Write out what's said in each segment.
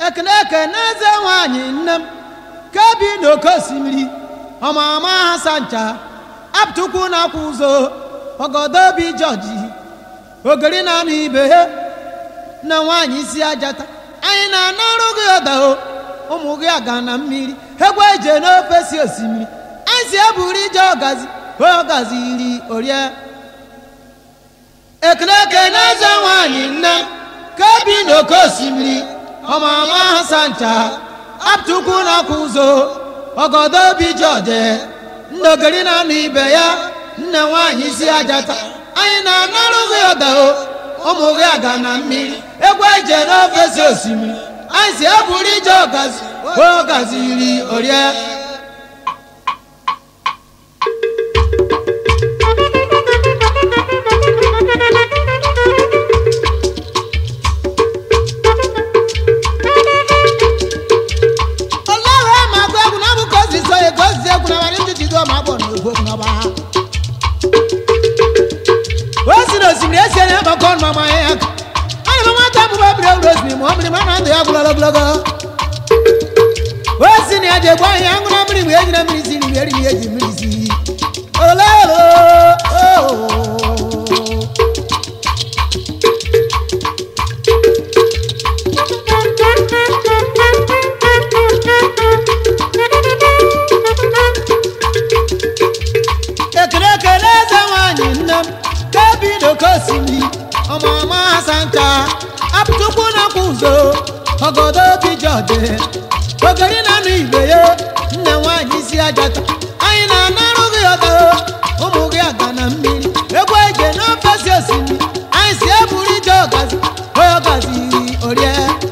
ekene ekene eze nwanyị nne m ka bi n'oke osimiri ọmama ha sancha apụtukwu na-akwa ụzọ ọgọdọ obi jọji ogiri na-anụ ibe ha na nwaanyị isi ajata anyị na-anarụ gị ụda o ụmụ gị aga na mmiri egwu eje n'ofe si osimiri anyị si eburu ije ọgazi ọgazi iri orie ekele ekele eze nwanyị nne ka bi n'oke osimiri ọmama ha sancha apụtukwu na-akwa ụzọ ọgọdọ obi jọje ndogiri na-anụ ibe ya nne nwaanyị isi ajata anyị na-anarụ gị ụda o ụmụ gị aga na mmiri egwu eje n'ofe si osimiri anyị si eburu ije ọgazi ọgazi iri orie ọlọ́run ẹ̀ máa gbọ́ ẹ̀kún náà mú kó sì sọ èkó sì ẹ̀kún náà wà ní títí tó máa bọ̀ ní ògbó kan wá. ó sì lọ sìmìlì ẹsẹ̀ ní ẹ̀kọ́ kọ́ ọ̀nà ọmọ ẹ̀ yẹn. wọ́n ní wọ́n tẹ́ mú bá bìrẹ̀ wúlò sí mọ́ bìrì mọ́nà tó yà kúlọ̀ lọ́gbọ́lọ́gọ́. ó sì ní ẹ̀jẹ̀ gbọ́ ẹ̀yà ń gbọ́n mìrì wíyẹ́ jìnnà mìrì sí ni wíyẹ́ rí wíyẹ́ jì mìrì sí. ekele ekele eze nwanyị nne m ka bi n'oke osimiri ọmụma asancha apụtukwu na-akwa ụzọ ọgọdọ obi jọje ogeri na-anụ igwe ya nne nwanyị isi ajata anyị na-anarụ gị ọdọ ụmụ gị aga na mmiri egwu eje n'ofe si osimiri anyị si eburu ije ọgazi ọgazi iri orie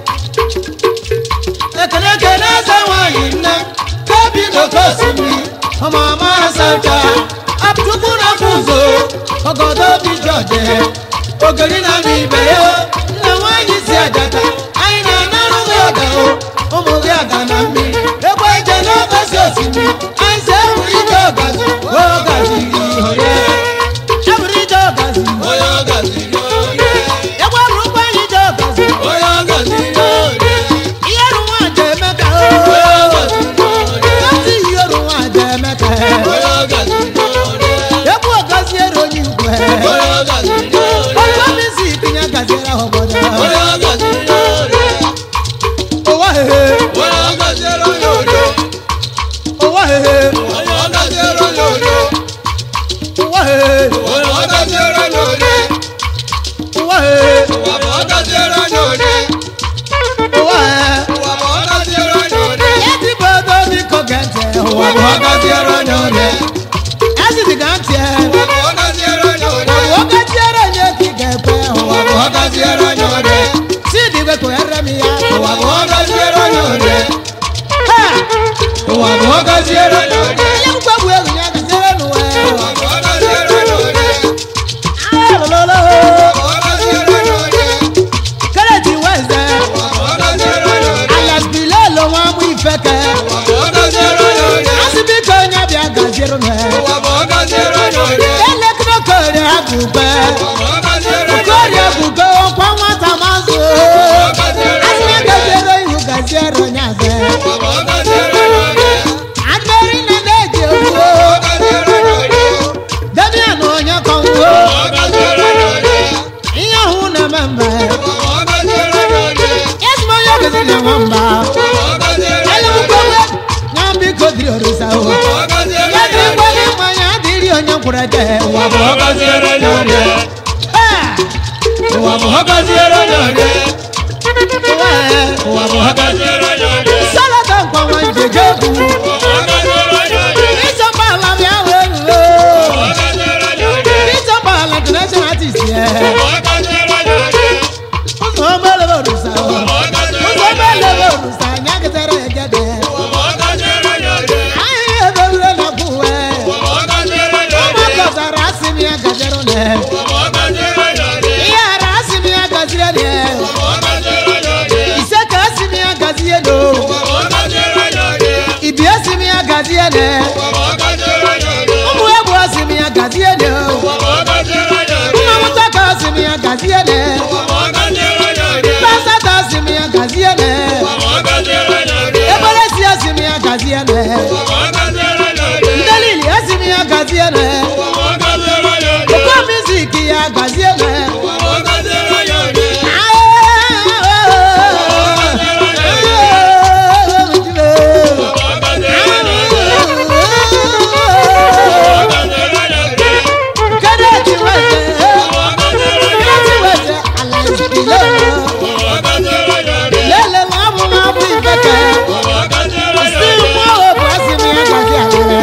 ekele ekele eze nwanyị nne m ka bi n'oke osimiri ọmụma asancha apụtukwu na-akwa ụzọ ọgọdọ obi jọje ogeri na-anụ ibe ya nne nwanyị si ajata anyị na-anarụ gị ọga o ụmụ gị aga na mmiri egbe eje n'ofe si osimiri anyị si eburu ije ọgazi ọgazi iri orie eburu ije ọgazi Onye ọgaziri onye, egbe buru ụgbọ anyị ije ọgazi onye ọgaziri onye, ihe ru nwaanyị emeka o onye ọgaziri onye, ezi ihe ru nwaanyị emeka onye ọgaziri onye, egwu ọgazi ero onye igwe onye ọgaziri onye, ọgbọmisi itinye gaziere ha obodo onye ọgaziri onye, ụwa hehe onye ọgaziri onye onye, ụwa hehe onye ọgaziri onye onye, ụwa hehe onye ọgaziri onye onye, ụwa hehe ụwa bụ ọgaziri onye onye, ụwa hehe ụwa bụ ọgaziri onye onye, ezigbo ego biko gee ntị ụwa ụwa bụ bụ ọgaziri onye onye, ezidi ga ntị ụwa bụ ọgaziri onye onye, oge tiere onye ka ị ga-ekwe ụwa bụ ọgaziri onye onye, chidi wekọghere m ya ụwa bụ ọgaziri onye onye, ha ụwa bụ ọgaziri onye onye. onye mkpegbu egwu ya gaziere n'ụwa Ụwa bụ ọgaziri onye onye, alololo ụwa bụ ọgaziri onye onye, kereti weze ụwa bụ ọgaziri onye onye, alias bilelo nwa mụ ifeke ụwa bụ ọgaziri onye onye, asị biko onye bịa gaziere m ụwa bụ ọgaziri onye onye, elekere okorie agụbe ụwa bụ ọgaziri onye okorie onye, agụbe ọkwa nwata mazụ ọgaziri asị onye ya onye, gaziere ihu gaziere onye aze ụwa bụ ọgaziri onye onye, adịrị na na-eji egwu ọgaziri onye onye, demian onye kọngwo ọgaziri onye onye, ihe ọhụ na-eme mbe ụwa bụ ọgaziri onye onye, ezigbo onye ogeziri na nwamba ụwa bụ ọgaziri onye elebukwewe onye, ya biko dịrị orisa o ụwa bụ ọgaziri ya onye dịrị onye, gwa gị mmanya dịrị onye nkwụrụ ede ụwa ụwa bụ ọgaziri onye onye, ee ụwa bụ ọgaziri onye onye, ụwa ee ụwa bụ ọgaziri onye onye. salada nkwanwa njeje egwu ịchọpala bịa wee ruo ịchọpala international artist ya ụzọ omelebe orisa o ụzọ omelebe orisa anya gịtara egede anyị ebewure na kwuwe ụmụaka zara asị m ya gajere ne ihe ara asị m ya gazire ne ise ka asị m ya gazie no ibi asị m ya gazie ne ụmụ egwu asị m ya gazie ne nna mụta ka asị m ya gazie ne pasata asị m ya gazie ne gazie ne ndelili esi m ya gazie ne ụkọ mizik ya gazie ne Kennedy West, Kennedy West, Alliance Below. Lele ma bụ ma bụ ibeke. Si mụ obu asị m ya gazi alele.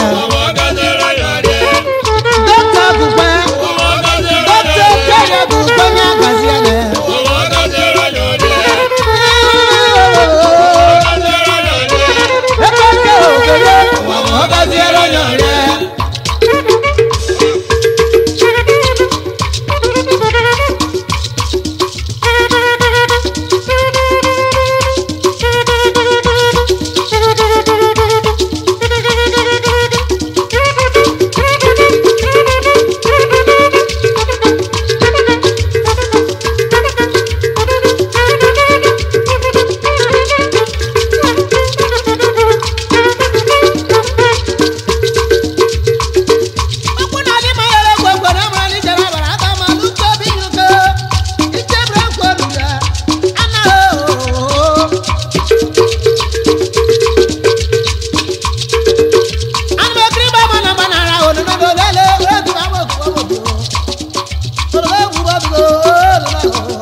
Dọkịta Gugbe, dọkịta Okere Gugbe ya gazi alele. Ebe oke okere, ọ gaziere onye ọrịa. Okwu na adị ma yere egwu egwu na amara n'ijere abara aka ma n'uche obi nyuke. Ichebere ekwu olu ya, anaghị oo. Ana m ekiri igbe ama na mba nara olume na olele egwu ma ama okwu obodo. Olume egwu obodo olume oo.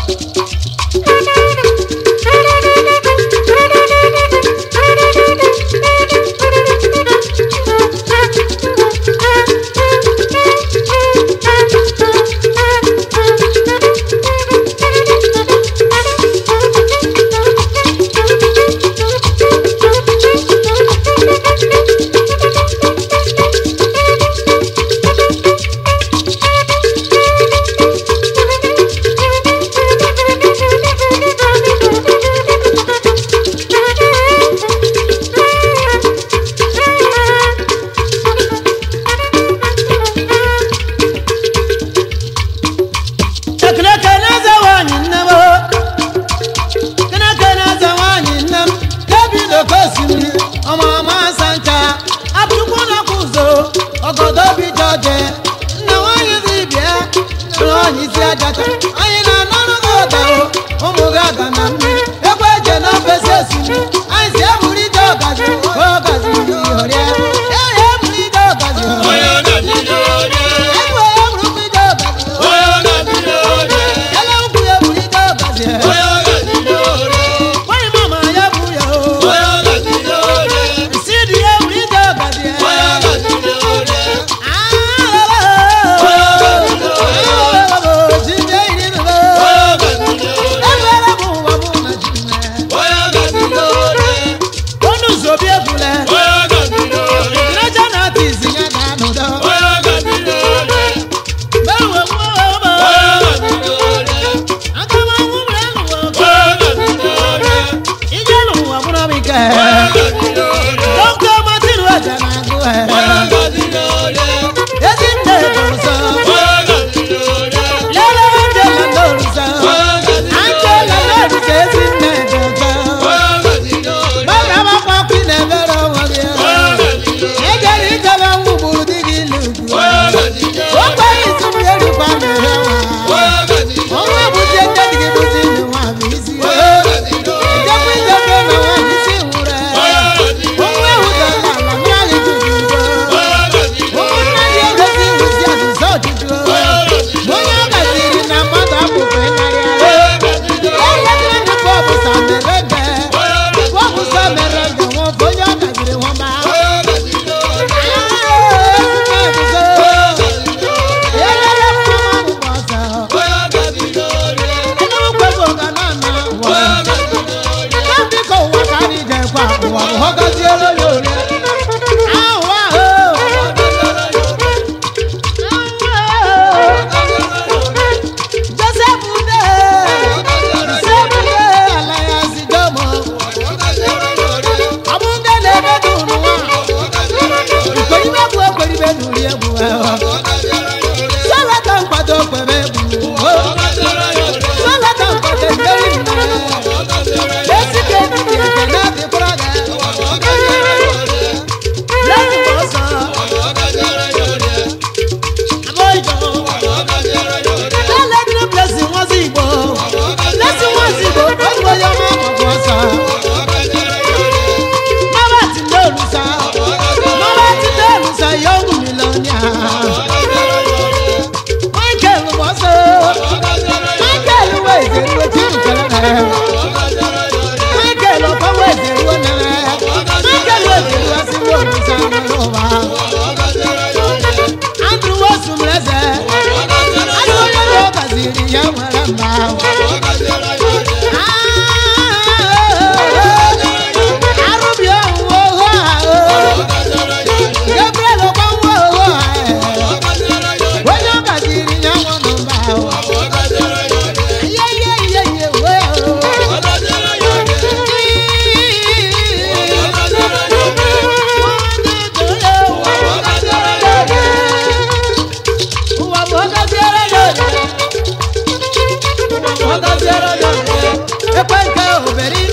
Ekele kele eze nwanyị nne m Kele kele eze nwanyị nne m David Okosimiri ọmụma Sancha Abụchukwu na-akwụ ụzọ ọgọdọ obi jọje Nna nwanyị dibịa nna nwanyị isi ajacha Anyị na-anọrụ gị ụda o ụmụ gị aga na mmiri Ekwe eje na ofesi osimiri Anyị si eburu ije ọgazi ọgazi ọrịa Eyi eburu ije ọgazi ọrịa Ekwe eburu ije ọgazi ọrịa Ele ukwu ya eburu ije ọgazi ọrịa Nwanyị mama ya bụ ya o Sidi ya eburu ije ọgazi ọrịa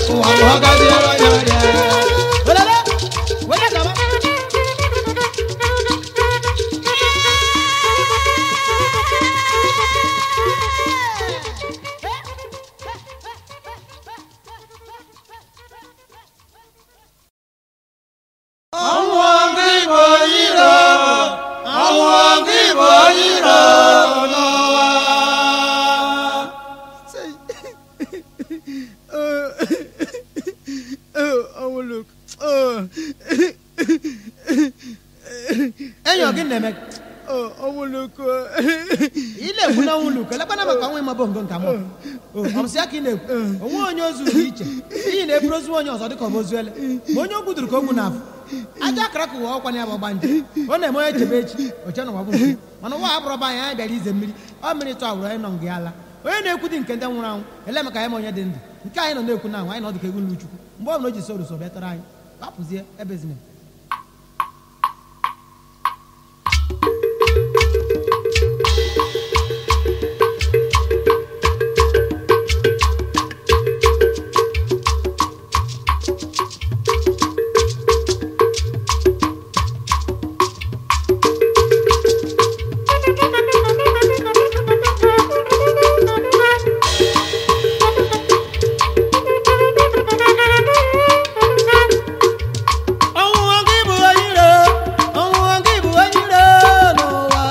ụwa bụ ọgaziere onye ọrịa welele wele gaba ọnwụ gị bụ iro ọnwụ gị bụ iro n'ụwa Oh, look. Oh, enyi gị na-eme oh, oh, look. ị na-ekwu na ọnwụ luko lekwana maka ọnwa ịma bongo nke mụ ọmsị ya ka ị na-ekwu onwe onye ozu dị iche iyi na-eburu ozu onye ọzọ dịka ọ bụ ozu ele ma onye o gbuduru ka o gbu n'afọ aja akara ka ụwa ọkwa ya bụ gbanje ọ na-eme onye chebe echi oche na ụwa bụ nke mana ụwa abụrụ ba anyị anyị bịara ize mmiri ọ mmiri tụ awụrụ anyị nọ nga ala onye na-ekwu dị nke ndị nwụrụ anwụ ele maka ya ma onye dị ndụ nke anyị nọ na-ekwu na anwụ anyị nọ dịka egwu nlu chukwu mgbe ọ bụla o ji so ruso bịatara anyị gbapụzie ebezina ọnwụnwa gị bụ onye iro ọnwụnwa gị bụ onye iro n'ụwa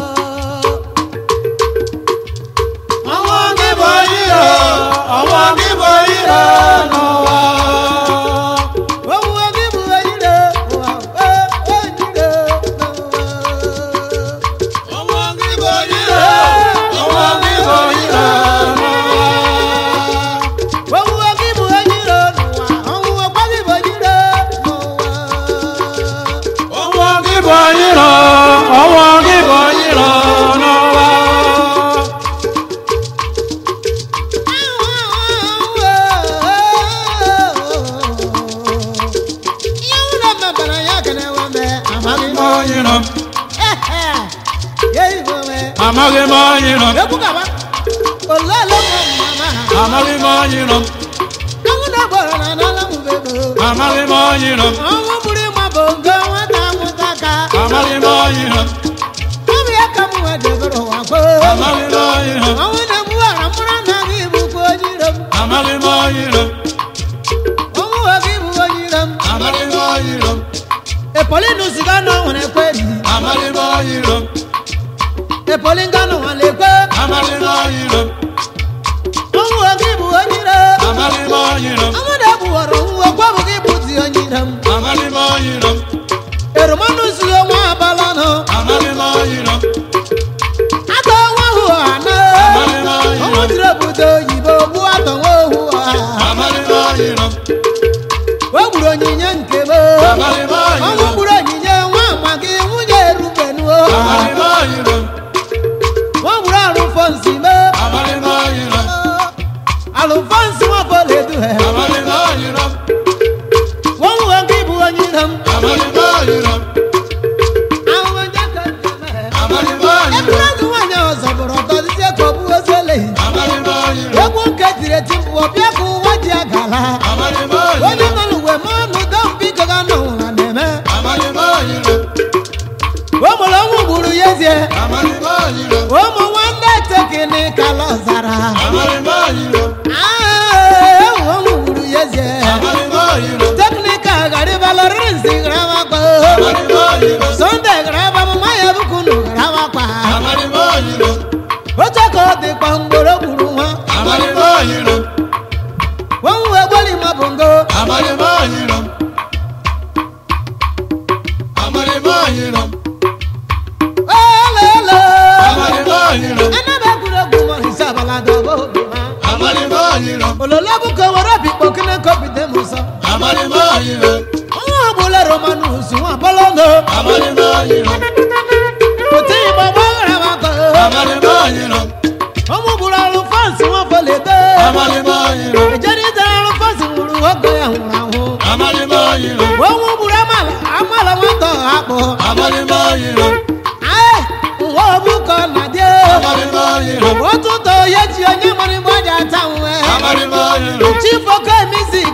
ọnwụ gị bụ iro ọnwụ gị bụ iro n'ụwa ọnwụnwa gị bụ onye iro ụwa ee, onye iro n'ụwa ọnwụ gị bụ iro ọnwụ gị bụ iro n'ụwa ọnwụnwa gị bụ onye iro n'ụwa ọnwụnwa gị bụ onye iro n'ụwa ọnwụ gị bụ iro ọnwụ gị bụ iro n'ụwa ihe ụlọ mebara ya ka na-enwe mbe amaghị m iro ya igwe nwe amaghị m iro ekwu gaba olele mama ha amaghị m iro ọnwụ na-agbara na n'ala m bego amaghị m iro ọnwụ bụrụ ịma bụ nke nwata nwụta ka amaghị m iro ọbụ ya ka m nwe debere ụwa gboo amaghị m iro ọnwụ na-egbuwara mkpụrụ na gị bụkwa onye iro m amaghị m iro ọnwụ ha gị bụ onye iro m amaghị m iro epolinus ga nọ nwere ekwe eriri amaghị m iro epolin ga nọ nwere ekwe amaghị m iro ọnwụ ha gị bụ onye iro amaghị m iro ọnwụ na-egbuwara ọnwụ okwu bụ gị bụzi onye iro m amaghị m iro eromanus ya nwa abala nọ amaghị m iro atọ nwa hụ ọha na ọnwụ jiri obodo oyibo gbuo atọ nwa ohu ọha amaghị m iro o gburu onyinye nke m amaghị m ọnwụ iro gburu onyinye nwa amagị nwunye erubenuo amaghị m iro nwa gburu alụfonsi m amaghị m iro alụfonsi nwafoleduhe amaghị m iro nwa nwe gị bụ onye iro m amaghị m iro ahụhụ nje ka nke mere. amaghị m iro Ebúrẹ́dì nwaanyị ọzọ bụrụ ọtọ dịsị ka ọ bụ ozu eleghị amaghị m iro egwu nke tiri eti mkpu ọbịa ka ụwa ji agala amaghị m onye iro nọ n'uwe ma ọnụ dọmbiko ga nọ ụra na-eme amaghị m iro o mụrụ ọnwụ gburu ya ezie amaghị m iro ụmụ nwanne tekini kala ọzara amaghị m iro ewu ọnwụ gburu ya ezie amaghị m iro teknika garịbalarịrị nsi garawakpa amaghị m iro sonde garaba mama ya bukunu garawakpa amaghị m iro oche ka ọ dịkpa mgboro gburu nwa amaghị m iro ọnwụ egboli ma bongo amaghị m iro amaghị m iro olele amaghị m iro anabe egwuregwu ma isi abala dọba obi ma amaghị m iro ololo bụ ka were obi kpokene kobide m ụzọ amaghị m iro ọnwụ ọgbụla romanus nwa bọlọno amaghị m iro pụta igbo gbaghara maka amaghị m iro ọnwụ gburu alụ fansi nwa folebe amaghị m iro ejere idere alụ fansi nwụrụ oge ya nwụrụ anwụ amaghị m iro ọnwụ gburu amala amala nwata ọha akpọ amaghị m iro Ai, nwa ọbụkọ na dị amaghị m iro otu ụtọ ya ji onye mara igbe ọja ata nwe amaghị m iro chifoko emisi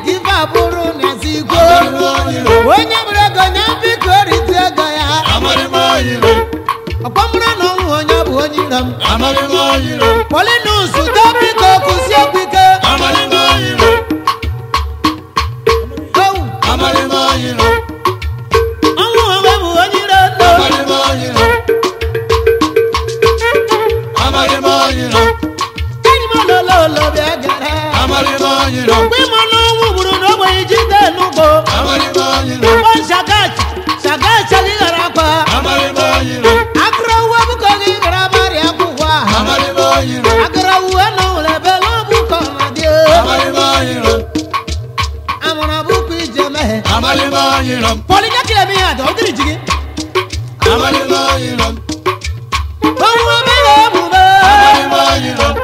ẹ. amalima yiram pọlikẹ́ kìlẹ̀ mi àdó kìlì jìgì. amalima yiram ohun abẹ́rẹ́ mú bẹ́. amalima yiram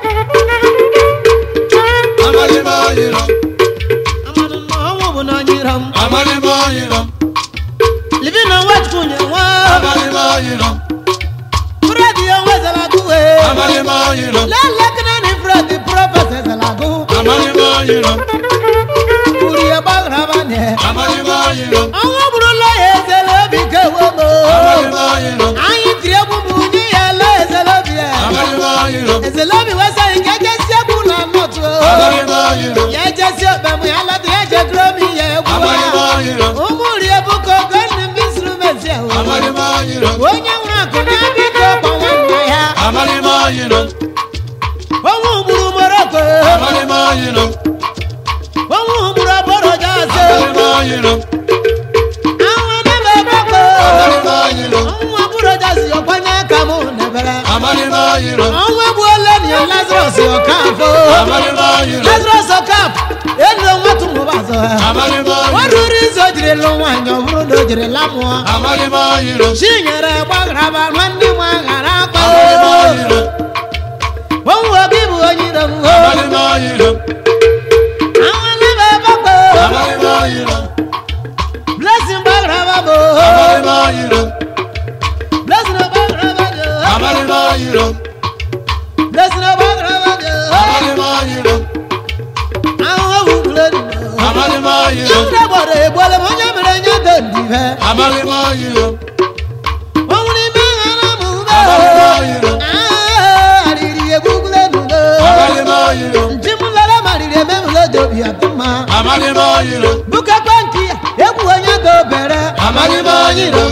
amalima yiram amadu nọ ọmọ bò náà nyiram. amalima yiram libi na wẹ́ẹ̀tì kún yẹn wá. amalima yiram fúrẹ́dì yẹn wẹ́ sẹ́lágùwé. amalima yiram lẹ́lẹ́kìnà ní fúrẹ́dì púrọ́fẹ̀sẹ̀ sẹ́lágù. amalima yiram kúrì ẹ̀ bá raba nẹ̀. amalima yiram àwọn buru lọ́yẹ̀ ẹsẹ̀lẹ̀ bí kéwọ́ mọ́. amalima yiram àyìn tìrẹ̀ bùbù ní yẹlẹ̀ ẹsẹ̀lẹ̀ bí ẹ̀. amalima yiram ẹsẹ̀lẹ̀ bí wẹ́sẹ̀ yìí kẹ́kẹ́ sẹ́kù náà nọ̀tù. amalima yiram yẹ jẹ́ sí ọ̀bẹ̀ mu yàrá tó yẹ jẹ́ dúró mi yẹ kú amalima wa. yiram umuri ebuko gani instruments ya wo. amalima yiram onye nwere akụ ya biko kwa nwanne ya. amalima yiram onwe ugburu moroko. amalima yiram onwe ugburu aboro jaze. amalima yiram àwọn ẹnẹ́bẹ̀ gbogbo. amalima yiram onwe aburo jaze ọ̀pọ̀nyẹ kàmú nẹ̀bẹ̀rẹ̀. amalima yiram onwe egbu ole ni lazarus ọ̀káfó. amalima yiram lazarus ọ̀káf enu onwe tún mú bá zọ. amalima wọ́n yiram rúri izo jiri lụ nwaanyị ọhụrụ na o jiri lamụọ. amalima yiram chinyere gbagraba nwanne nwa ghara akpa. amalima yiram onwe obi bụ onye iro m. amalima yiram àwọn ẹnẹ́bẹ̀ gbogbo. amalima yiram blessing gbagraba bo. amalima yiram blessing gbagraba bo. amalima yiram blessing gbagraba bo. amalima yiram àwọn owurule nù. amalima yiram Yóò gbọ́dọ̀ ìgbọ́lẹ̀ mọ́ nyẹ́ mìíràn nyẹ́ tó ndì fẹ́. amalima yiram Òun ni bí ara mú amalima bẹ́ẹ̀. yiram Àrìrì egúngúlẹ̀ nù lọ. amalima yiram Ntí mu lọ́lọ́ mà rìrì mẹ́mu lójó bí àtún ma. amalima yiram Bùkẹ́ pẹ́ǹkì egwu onye tó bẹ̀rẹ̀. amalima yiram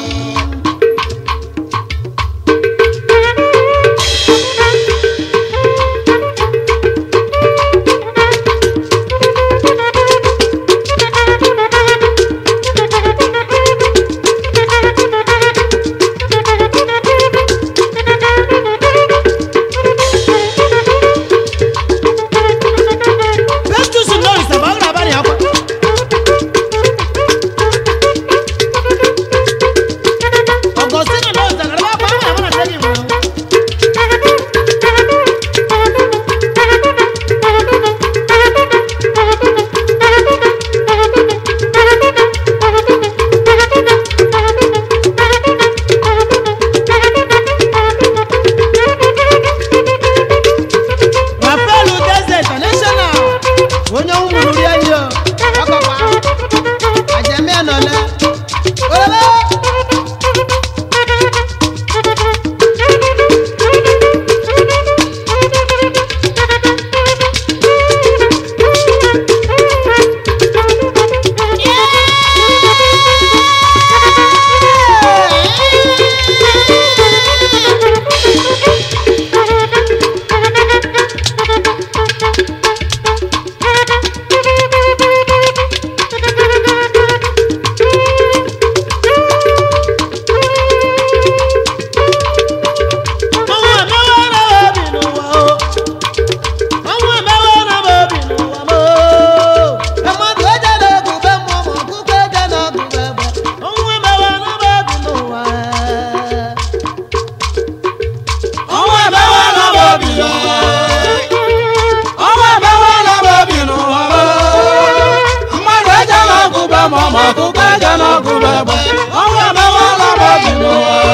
Festus Norris àbáwọ̀rọ̀ abáni akọ. Augustine Norris àgbàdo bá pa àwọn àbúrò àtẹ́bí wọn. Rafael Udeze International onye nwụrụ rie nri o ọkọkwa ajẹmí ẹnọlẹ olólè. Àwọn àmẹ́wọ́ náà wọ́n bì nù wá o. Àwọn àmẹ́wọ́ náà wọ́n bì nù wá mọ́. Ẹ̀mọ́ tó jẹ́ lóògùn bẹ́ẹ̀ mọ́ ọmọ kúkẹ́ jẹ́ lóògùn bẹ́ẹ̀ bẹ́ẹ̀. Àwọn àmẹ́wọ́ náà wọ́n bì nù wá. ọwọ́ ẹ̀bẹ̀wọ̀ lọ́wọ́ bí lọ. ọwọ́ ẹ̀bẹ̀wọ̀ lọ́wọ́ bí lọ. mmadụ eje n'ọgụ bẹ ma ọmọ ọkụkọ eje n'ọgụ bẹ bẹ. ọwọ́ ẹ̀bẹ̀wọ̀ lọ́wọ́ bí lọ.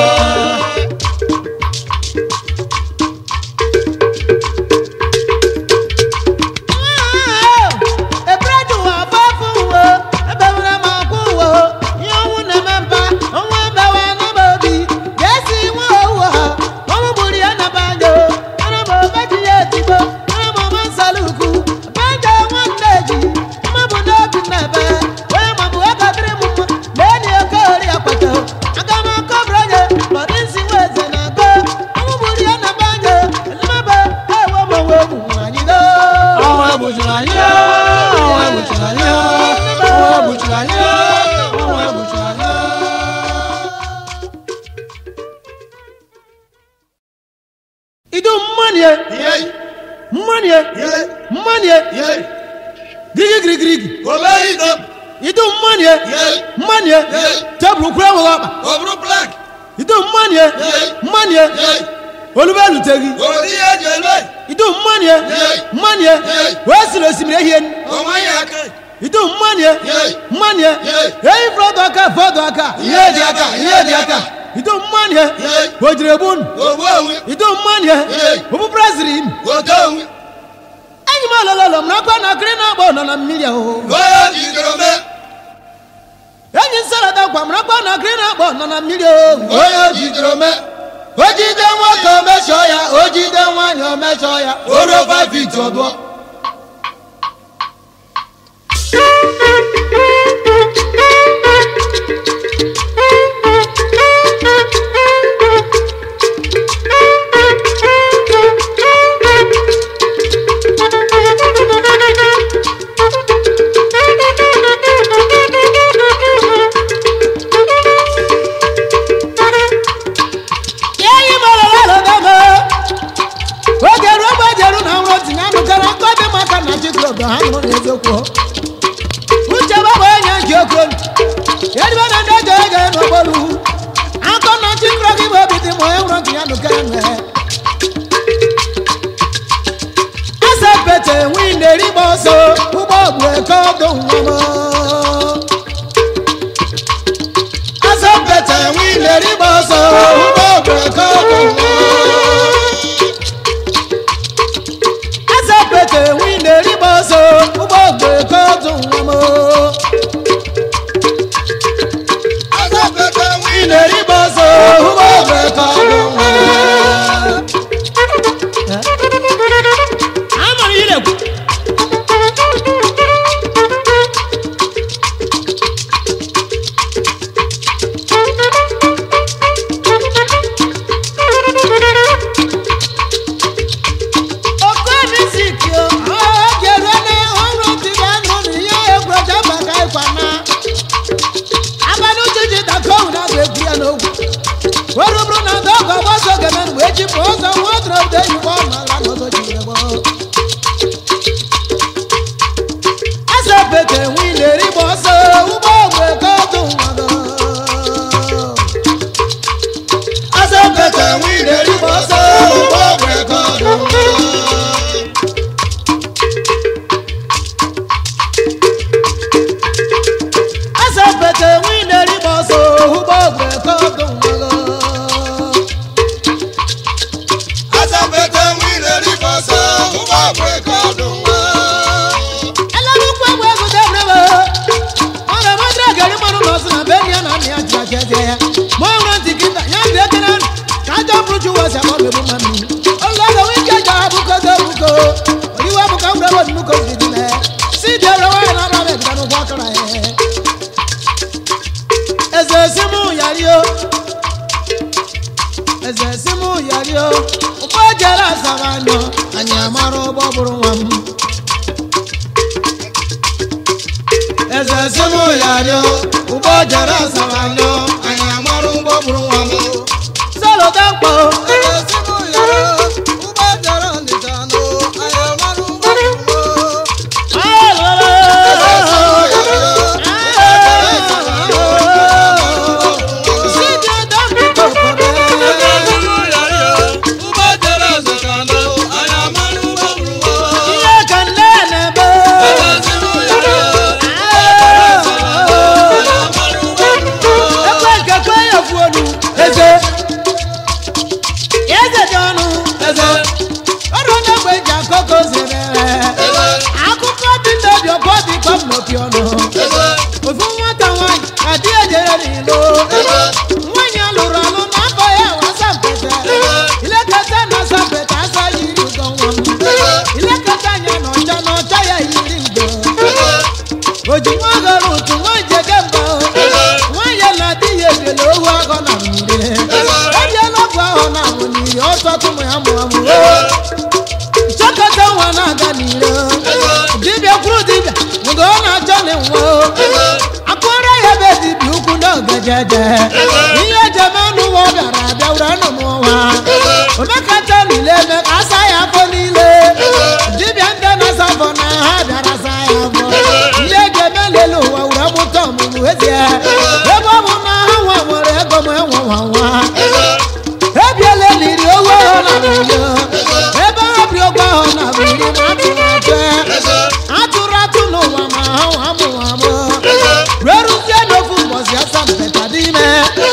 Ebredu wà fọ́ fún wo, ebe wúrẹ́ máa kú wo. Ihe ọnwụ na-eme mba, ọnwụ ebe wà n'ebe obi. Jesi nwa owu ha, ọnwụ gburu ya na banjo. Ana m obeji ya etigbo, ana m ọma nsaluku. Banjo nwanne ji, mma bụ n'obi nnebe. Onye ma bụ ego dịrị m mma, lee ni oke ori akwato. Aga m akọbụrụ onye, bọdị nsi nwa eze na-akọ. Ọnwụ gburu ya na banjo, elimebe, ewe m onwe m anyị doo. ọnwụ egbuchiri anyị ọnwụ egbuchiri anyị ọnwụ egbuchiri anyị ọnwụ egbuchiri anyị. idu mmanie mmanie mmanie girigi girigi girigi Obey them. idu mmanye mmanye tebụl kwuru enweghị ọkpa ọ bụrụ blak idu mmanye mmanye olube eluteghị ori ihe eji elu idu mmanye mmanye wee siri osimiri ehie onwe ya aka idu mmanye mmanye eyi fọdụ aka fọdụ aka ihe dị aka ihe dị aka idu mmanye o jiri egbu unu ogbu onwe idu mmanye obu brazil ote onwe enyi m olololo m nakwa na akịrị na-agba nọ na mmiri ahụ onye jidere mee enyi nsarada gwa m nakwa na akịrị na-agba nọ na mmiri ahụ onye jidere mee o jide nwoke o mechọọ ya o jide nwaanyị o mechọọ ya o ruo five feet ọdụọ enyi m olololo dama oge ruo mgbe ejeru na nrọ tinye anụkara nkọ dị maka na chikrodo ha nụrụ n'eziokwu uche babụ enye nke okolu edibe na ndị ege ege n'okporo akọ na chikro gị bụ obi dị ma onye nrọ tinye anụkara nwe asa pete nwi na-erigba ọsọ ụgbọ ogbu eke ọdụ nwa m asa pete nwi na-erigba ọsọ ụgbọ ogbu eke ọdụ nwa asa pete nwi na-erigba ọsọ ụgbọ ogbu eke ọdụ nwa m azapete nwe ị na-erigba ọsọ ụgbọ ogbu eke ọdụ nwa amụrụ ihe na-ekwu oke music o oge ruo na ọrụ tiga anụ na ihe egwu eji abaka ịkwa na abalị uche ji dakọụ na agụ egwu ya n'ogwu were bụrụ na ndị ọgọ gbasa oge mere mgbe echi pụ ụzọ nwa ọdụrụ obodo eyibo ọmala n'ọzọ ji ebe eze pete nwe na-eri gba ọsọ ụgbọ ogbe ka ọdụ nwago eze pete nwe na-eri gba ọsọ ụgbọ ogbe ka ọdụ nwago eze pete nwe na-eri gba ọsọ ụgbọ ogbe ka ọdụ nwago azapete nwe na-eri bọsọ ụgbọ ọgwụ eke ọdụ nwa ẹlẹ́rúkú ẹ̀wọ̀ ẹ̀gùn dẹ́gbẹ̀rẹ̀ wọ̀ ọ̀rọ̀ mọ́tò gẹ̀rí mọ́nú lọ sí nàbẹ́ ní ẹ̀nà ní àti àjẹjẹ yẹ mọ́ ìwọ̀n ti kí ta yẹn bẹ́ẹ̀ kẹ́nẹ́ kájọ burúkú wọ̀ sí ẹ̀kọ́ bẹ̀rù mọ́ mi ọlọ́dọ̀ wí kẹjọ abúkọ tó bukọ oníwà bukọ wúlò wọ̀ nínú kò fìdí lẹ̀ sídìí ẹ̀rọ wọ̀ ẹ̀ lọ́rọ̀ bẹ̀ dánú bọ́ kọ́ra yẹ. ẹsẹ̀ símú yàrí o ẹsẹ̀ símú yàrí o ọgbọ́ jẹ́rẹ́ àṣàrà nọ ànyàmárò bọ́ bùrù wọn. eze simu yari o ụgbọ jere asaranyo anyị amarụ ụgbọ bụrụ nwa m solo dakpo eze simu yari o ụgbọ jere ọnịcha nụ anyị amarụ ụgbọ bụrụ ụgbọ jere ọzụta nọ anyị amanụ ụgbọ bụrụ nwa ihe ka nne na-ebe ezimu yari amanụ ụgbọ bụrụ nwa ekwe nke kwe ya ofu olu eze eze dị ọnụ eze ọrụ onye gbe ji akọkọ zere eze akụkọ dị n'obi ọbọ dị kpam n'opi ọnụ eze ofu nwata nwanyị ka di ejere n'ilo nwanyị alụrụ alụ n'afọ ya wasa mpete ilekọta na asa mpete asa yiri ugo nwa m ilekọta anya na ọcha na ọcha ya yiri ugo oji nwa gara ụtụ nwanyị jege mba nwanyị na di ya ebele ohu agọ na mmiri ebiela ọgwụ ahụ na amụ n'iri ọsọ tụmụ ya mụ amụ chọkọta nwa na-aga n'ire dibịa kwuru dibịa mgbe ọ na-achọ na nwa akpọrọ ya ebe dibịa ukwu n'oge jeje ihe ejeme n'ụwa ọ bịara abịa were nụ n'ụwa omekata niile eme ka asa ya afọ niile dibịa ndị na-asa afọ na ha bịara saa ya afọ ihe ejeme lele ụwa were mụ lie ebe ọ bụ na ha nwa nwere ego ma enwe nwa nwa ebiela eliri owe ahụ na mmiri ebe ha bi ogbe ahụ na mmiri ma atụrụ atụ atụrụ atụ n'ụwa ma ha nwa amụ amụ rueruzie n'ofu mbọsi asampeta dị ime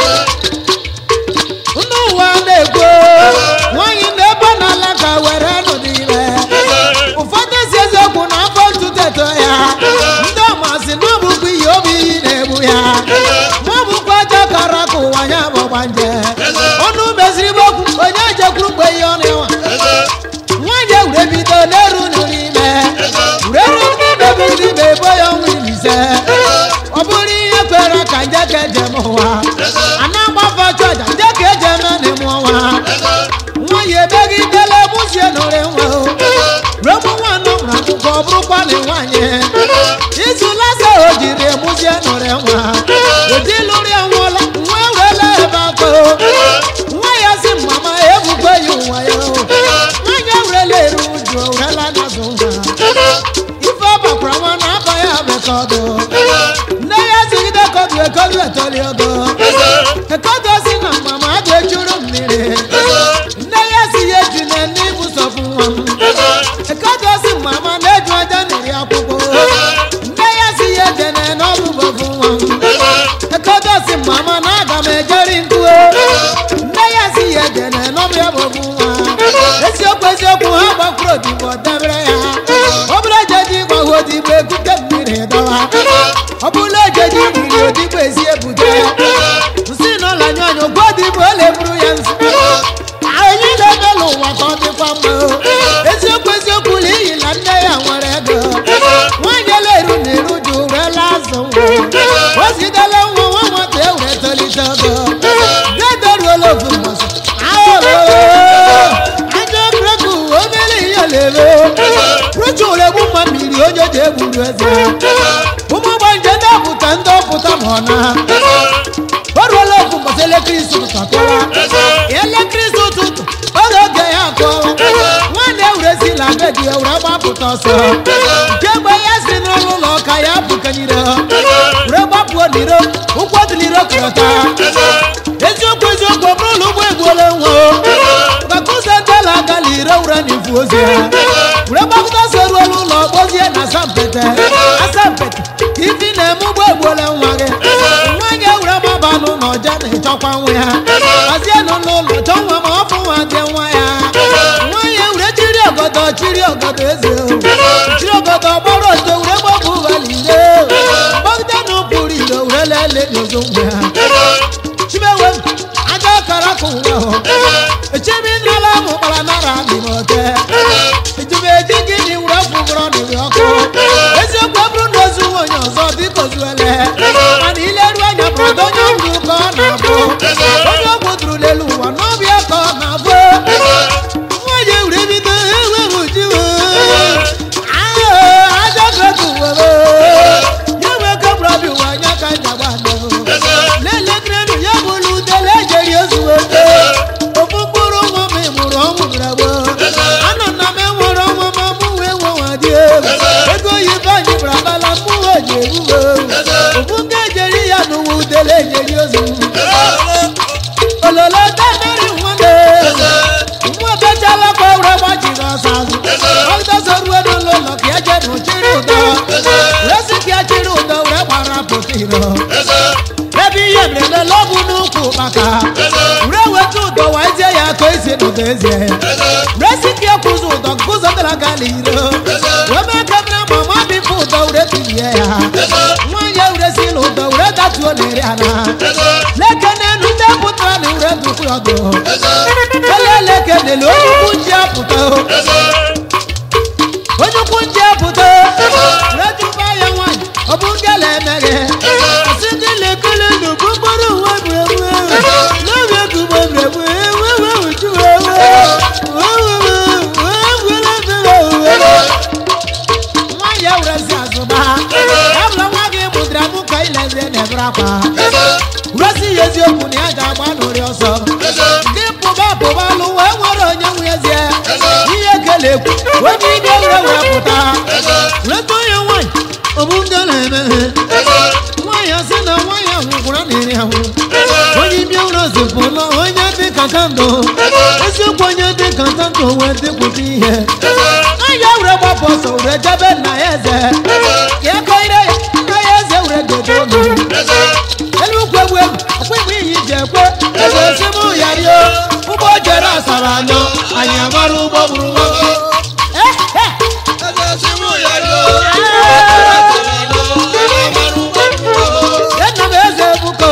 ndị ụwa na-ekwo nwaanyị na-ebe n'ala ka were nụ n'ime ụfọdụ si eziokwu na afọ ntutu eto ya ndị ọmasị na ọ bụkwa iyi obi iyi na-egbu ya ma ọ bụkwa aja kara ka ụwa ya bụkwa nje ọnụ meziri m okwu onye jekwuru mgbe ihe ọ na-enwa nwaanyị ewure bido n'eru nụ n'ime ureru n'ime biri n'ime ebo ya ọnwa iri ise ọ bụrụ ihe kwere ka nje ka eje m ụwa ana agbafa chọja nje ka eje eme n'ime ọnwa nwaanyị emegidela mụzie nụrụ nwa o ruo mụ nwanne mụrụ akwụkwọ ọ bụrụkwa na nwaanyị izu lasa o jiri emụzie nụrụ nwa ụdị lụrụ ya nwụọla nwa ewela ebe akọ nwa ya si mama ebukwe ya ụwa ya o nwaanyị ewurela eru uju owurela n'azụ nwa ife ọ bakwara nwa na aba ya bekọdụ nne ya sigide kọdụ ekọdụ etoli ogo ekọdụ si na mama adụ echuru mmiri nne ya si ya eju na n'ibu sọfụ nwa m ekọdụ si mama na-eju aja mmiri akwụkwọ nne ya si ya ejene n'ọbụbọfụ nwa m ekọdụ si mama na aga m ejeri nkuo nne ya si ya ejene n'ọbịa bọfụ nwa eziokwu eziokwu ha gbakwuru odibo debere ya ọ bụrụ ejeji gbahu odibo ekute mmiri dọwa ọ bụrụ ejeji riri odibo ezi ebute nsị na ọlanya anya ogwe odibo ọ na-eburu ya nsị anyị na-ebela ụwa ka ọ dịkwa mma eziokwu eziokwu na iyi na nne ya nwere ego nwaanyị eleru na eru ji urela azụ nwa o zidela nwa nwa nwata ewure tolite ogo dedoruola ofu mbọsị aja breku obere ihe lere ruchu egbu mma mmiri onye ji egburu eze ụmụ gbanje ndọpụta ndọpụta ma ọ na o ruola ofu mbọsị elekere isi ụtụtụ akụwa elekere isi ụtụtụ oge oge ya akụwa nwanne ewurezila be gị ewure gbapụta ọsọ nke mgbe ya si n'ụlọ ụlọ ka ya bụkanyere were gbapụo n'iro ụkwụ dị n'iro kọrọta eziokwu eziokwu ọ bụrụ na ụgbọ egbuola nwa bakụza ndela agala ire wure na ifu ozi ya were gbapụta so ruola ụlọ kpozie na asampete asampete ifi na-eme ụgbọ egbuola nwa gị nwaanyị ewure gbaba n'ụlọ ọja na-echọkwa nwa ya hazienụ n'ụlọ chọ nwa ma ọ bụ nwa dị nwa ya nwaanyị ewure chiri ọgọdọ chiri ọgọdọ eze o chiri ọgọdọ gbọrọ oto wure gbọbụ ụghali ire gbọgide na ụpụrụ ire wure lele n'ozo nwa ya chimewe aja kara ka ụwa hụ echemi nala mụ kpara nara n'imote ejube eji gị dị wure fụgọrọ n'iri ọkụ eziokwu ọ bụrụ na ozu nwa onye ọzọ biko zuele mana ileru anya bụrụ onye ndụ ka ọ na-abụ onye ọgwụ duru n'elu ụwa n'ọbịa ka ọ na-abụ nwaanyị ewure bido enweghị ujiwe aja breku were ya wee kebụrụ ọbịa ụwa anya ka njagba ndụ lelekrenu ya bụrụ udele ejeri ozuwe ofu mkpụrụ nwa m mụrụ ọnwụ gbagbo ana na m enwere ọnwa ma mụ wee nwenwa dị egwu ego oyibo anyị bara bala mụ wee ji eruwe ofu ndị ejeri ya n'ụwa udele ejeri ozu ololo temeri nwanne nwa bechala kwa were gbachiri ọsọ azụ ọgịdọsọ ruo n'ụlọ ụlọ ka ya jee n'ụchiri ụdọ wee sị ka ya chiri ụdọ were gbara pụta iro ebe ihe meremela ọ bụ n'ukwu maka were weta ụdọ wazie ya ka esi n'ụdọ ezie resiki ekwụzi ụdọ nkụzọ gara gala iro wee mee kamera ma ma bifụ ụdọ were tilie ya nwaanyị ewuresila ụdọ were datuo n'eri ala leke n'elu ndị pụtara na were dukwu ọdụ eleleke nele onye ukwu nji apụta onye ukwu nji apụta were duba ya nwaanyị ọ bụ ngala emeghe asị ndị lekele n'ubu mkpụrụ uwe brewe n'obi egugbo brewe ewewe uju ewe nwaanyị ewurezi azụba ya bụla nwa gị mụdịra mụ ka ilezi na-ebere akwa wurezi ya eziokwu na ya ga-agba n'ori ọsọ gị pụba pụba lụ wee nwere onye nwunyezie ihe kele ekwu onye ike were were pụta weta onye nwaanyị ọ bụ ndị na-emeghe nwaanyị asị na kwụrụ na iri ahụ onye ime ụlọ zipụ ụlọ onye dị ka kandụ eziokwu onye dị ka kandụ wee dịpụta ihe anya were gbapụ ọsọ were jebe nna ya eze ka ego ire ya nna ya eze were godo ụlọ elu ukwu egwu egwu ọkwa igbe iyi ji ekwe eze si mụ ya rio ụgbọ jere asara anyọ anyị amara ụgbọ bụrụ nwoke Eh, eh. Nna m eze ebuko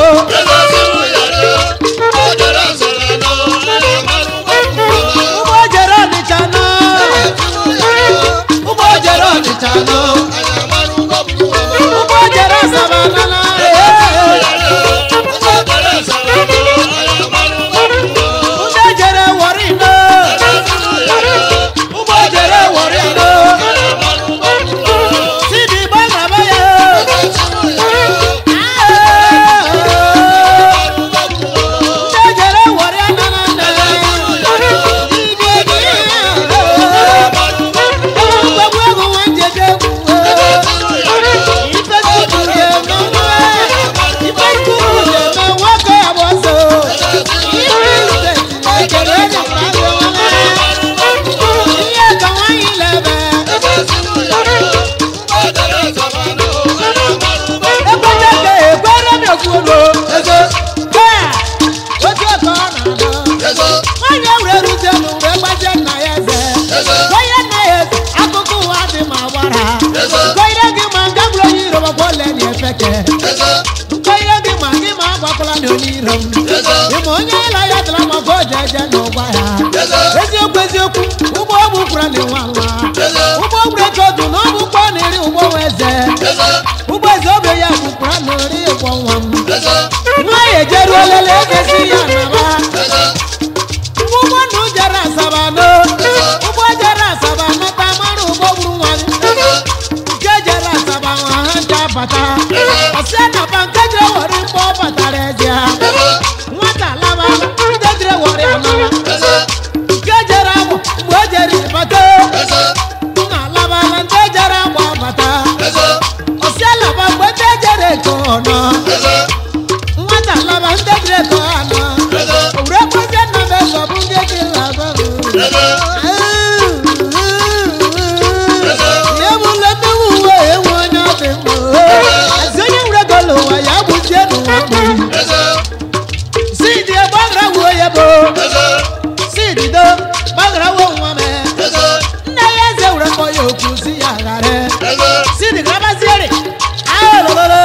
ụgbọ jere ọnịcha nọ ụgbọ jere ọnịcha nọ ụgbọ jere asaba nana ụgbọ jere wọrị nọ ụgbọ jere wọrị nọ sidi gbagaba ya ụgbọ jere wọrị nana nna gbagbu egwu nwa njeje egwu ife tutu ga-eme nwa ife tutu ga-eme nwoke ya bụ ọsọ ihe ka nwaanyị lebe ekweta ka ekwere m ekwuolo ego ee otu aka ọ na-adọ nwaanyị ewure rute m were gbazie nna ya eze gwaye nna ya eze akụkọ ụwa dị ma gbara gwaire gị ma nga bụrụ onye iro makwa ole na efeke gwaire gị ma gị ma agbakwala na onye iro m ịma onye ịla ya dara maka o ji eje n'ụgwa ya eziokwu eziokwu ụgbọ ọgbụ kwara na nwa nwa ụgbọ gburu eke ọdụ na ọgbụ kpọ na iri ụgbọ nwa eze ụgbọ eze obe ya gbukwara na ori ụgbọ nwa m nwa ya ejeruo lele egesi ya naba ụgbọ nnu jere asaba no ụgbọ jere asaba nata mara ụgbọ gburu nwa gị nke jere asaba nwa ha ncha bata ọsịa na ba nke jere were mgbe ọ batara eze ha nwata laba ndị jere were amara nke jere agbụ mgbe o jere bata nna labala ndị jere agba bata ọsịa laba mgbe ndị jere eko ọnọ nwata laba ndị jere eko anọ owure kwezie nna m eze ọ bụ ndị ji laba ihe bụla ndị uwe enwe onye ọ dị mma azi onye wure golo ụwa ya gbuzie n'ụwa gburu sidi gbagra wuo ya bụ sidi do gbagra wuo nwa m nna ya eze were kpọ ya okwu si ya ghara sidi grabaziere ahụlụlụlụ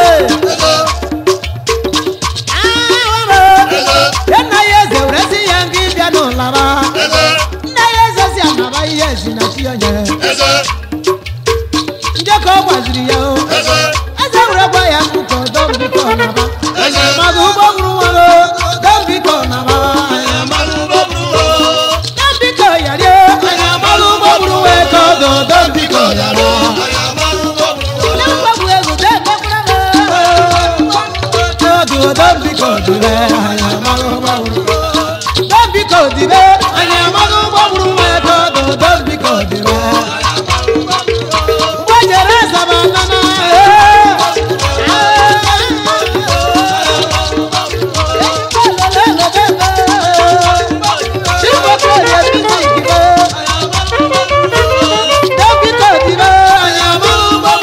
ya nna ya eze were si ya nga ịbịa n'ụlaba nna ya eze si anaba ihe ezi na chi onye nje ka ọ gwaziri ya o eze were gwa ya nkụkọ dọm biko naba mmadụ ụgbọ gburu nwa o dọm biko naba dọm biko yarie anya mmadụ ụgbọ gburu nwa ka ọdụ dọm biko yara na mgbagbu egwu debekwara ọdụ dọm biko dịbe anya mmadụ ụgbọ gburu dọm biko dịbe anya mmadụ ụgbọ gburu nwa ka ọdụ dọm biko dịbe ụgbọ jere azaba nana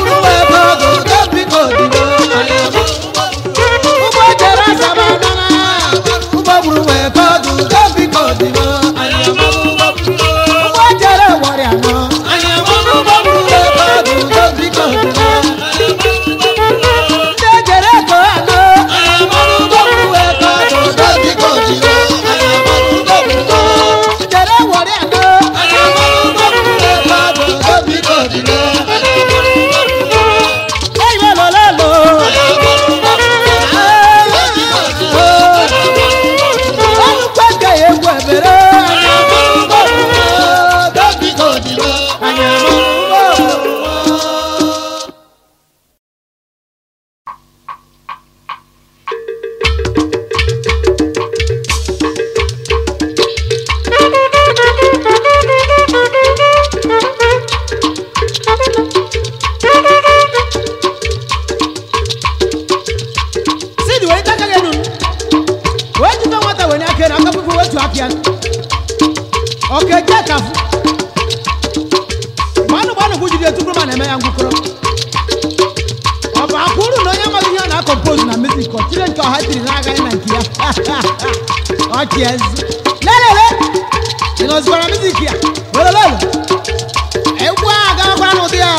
ụgbọ jere azaba nana ya ọka eje kafu gbanụ gbanụ bụ jide tupu ma na-eme ya ngwụkọrọ ọ bụ akwa uru na onye amaghị ihe ọ na-akọmpozu na mizik ọ tire nke ọha tiri na-agaghị na nke ya ọchị ezi lelele ị nọzikwara mizik ya lelele egwu a agakwara n'ụdị ya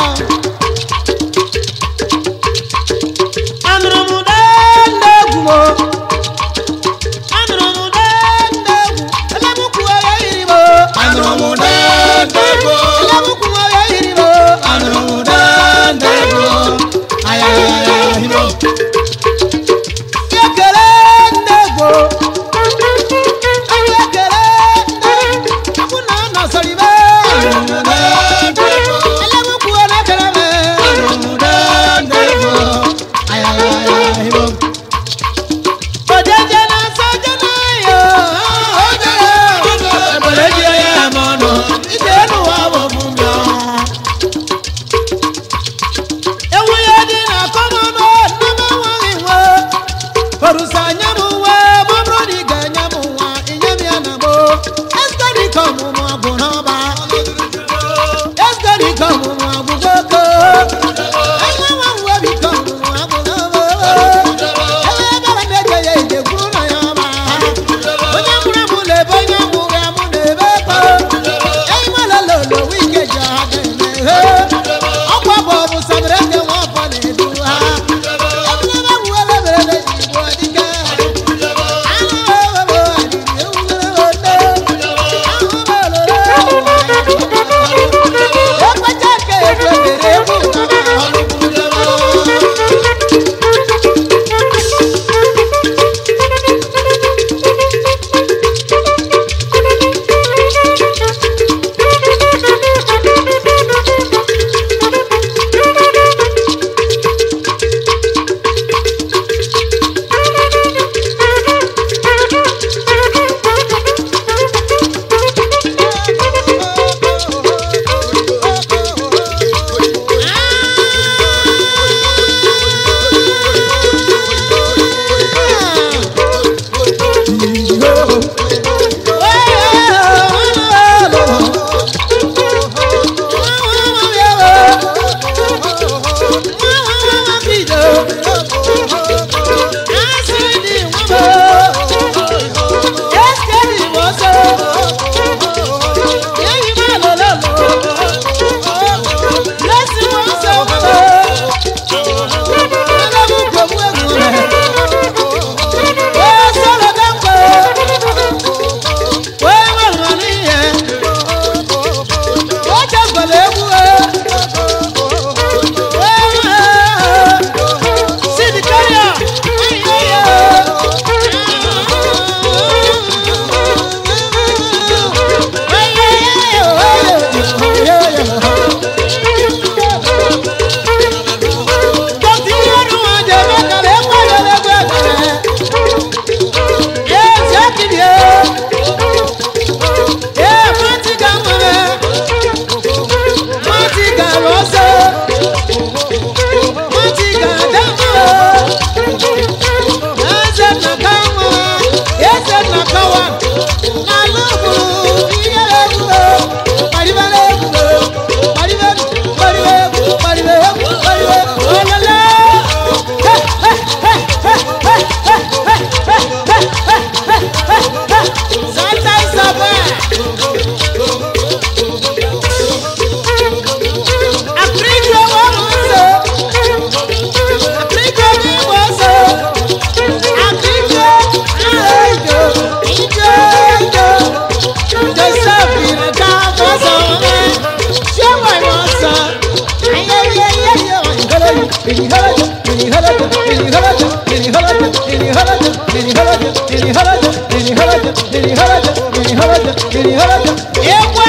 anụrụ m dende egwu mo anụrụ m dende egwu elemukwu ya yiri mo Anụrụ m dende egwu. elemukwu ya yiri mo Anụrụ m dende egwu. Ayayaya himo. ekele ndị egwu ekele ndị egwu na ọ nọsọrọ ibe Anụrụ m dende egwu. elemukwu na-ekele me Anụrụ m dende egwu. Ayayaya himo. ojeje na-asọ je na-ayo Ebere ji ya eme ọnụ. Ije n'ụwa bụ mbịa. ewu ya dị na kọmọnụ nnama nwaghị nwe orusa anya m nwe ma ọ bụrụ na ị ga-enye m nwa inye m ya na mo esgodi ka ọmụmụ ọgwụ n'ọba esgodi ka ọmụmụ ọgwụ gboko anya nwa nwe bi ka ọmụmụ ọgwụ n'ọba ebe ebere na-eje ya ije kwuru na ya ọma onye mụrụ mụ na-ebe onye mụrụ ya mụ na-ebe kpo enyi m olololo wike ji ọha ga-eme ọkwa bụ ọbụ sabere nke nwa ọfọ na-edu ha ebulebe wuole mere na igbo dike ahụ ewebo adịrị ewugere ode ahụ melore ekwecha ka ekwegere egwu ụtaba Egwu